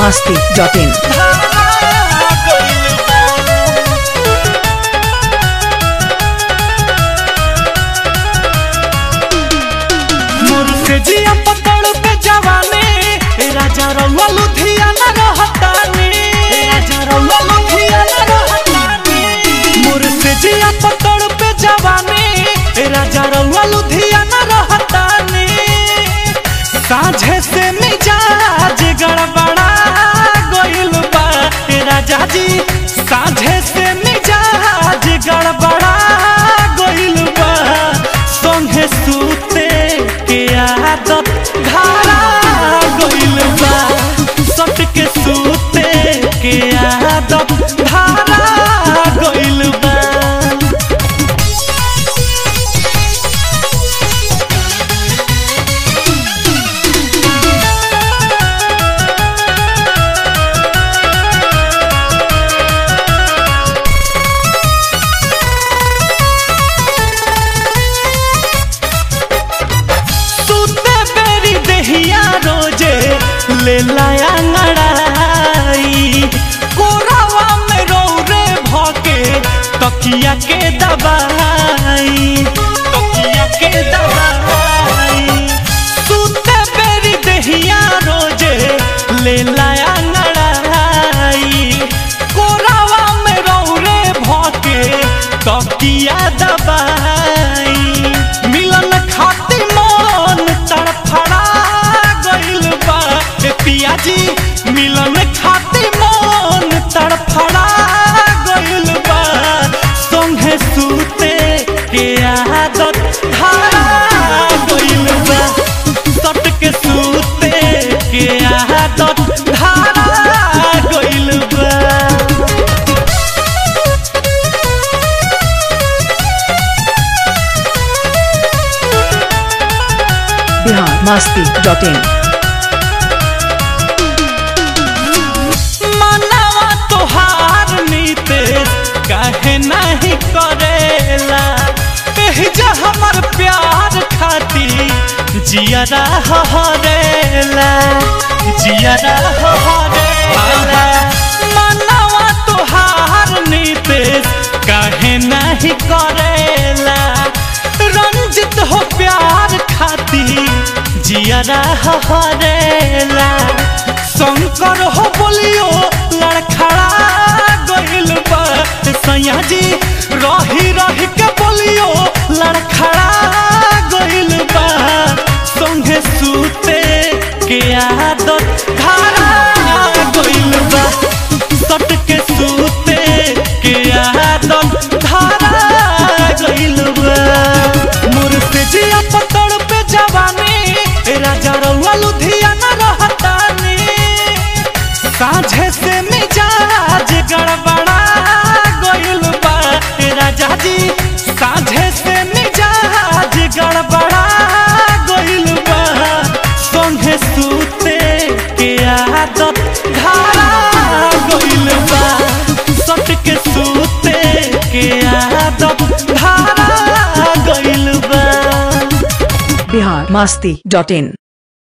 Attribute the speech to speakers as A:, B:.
A: masti.in.
B: मोर से जिया पतड़ पे जवानी ए राजा रउआ लुधियाना रहतानी ए राजा रउआ लुधियाना रहतानी मोर से जिया पतड़ पे जवानी ए राजा रउआ लुधियाना रहतानी साझे से मिजाज गड़बड़ा गइल बा ए राजा जी साझे से मिजाज गड़बड़ा गइल बा संगे सूते के आदत धारा गइल बा सट के सूते के आदत धारा गइल बा सुते बेरी देहिया रोजे ले लाया ngड़ाई कोरावा में रौरे भके तकिया के दबाई तकिया के दबाई सुते बेरी देहिया रोजे ले लाया ngड़ाई कोरावा में रौरे भके तकिया दबाई मिलन खाती मन तड़फड़ा गइल बा ए पियाजी मिलन खाती मन तड़फड़ा गइल बा संगे सूते के आदत धारा गइल बा सट के सूते के आदत धारा गइल बा
A: Bihar masti.in.
B: मनवा तोहार नीतेश काहे नहीं करेला जा हमर प्यार खाती जियरा हरेला जियरा हरेला मनवा तोहार नीतेश काहे नहीं करेला रंजित हो प्यार खाती जियरा हरेला शंकर हो बोलियो लड़खड़ा गइल बा सैया जी रही रही के बोलियो लड़खड़ा गइल बा संगे सूते के आदत धारा गइल बा सट के सूते के आदत धारा गइल बा मोर से जिया पतड़ पे जवानी ए राजा रउआ लुधियाना रहतानी साझे से मिजाज गड़बड़ा गइल बा ए राजा जी साझे से मिजाज गड़बड़ा गइल बा संगे सूते के आदत धारा गइल बा सट के सूते के आदत धारा गइल बा
A: Bihar masti.in.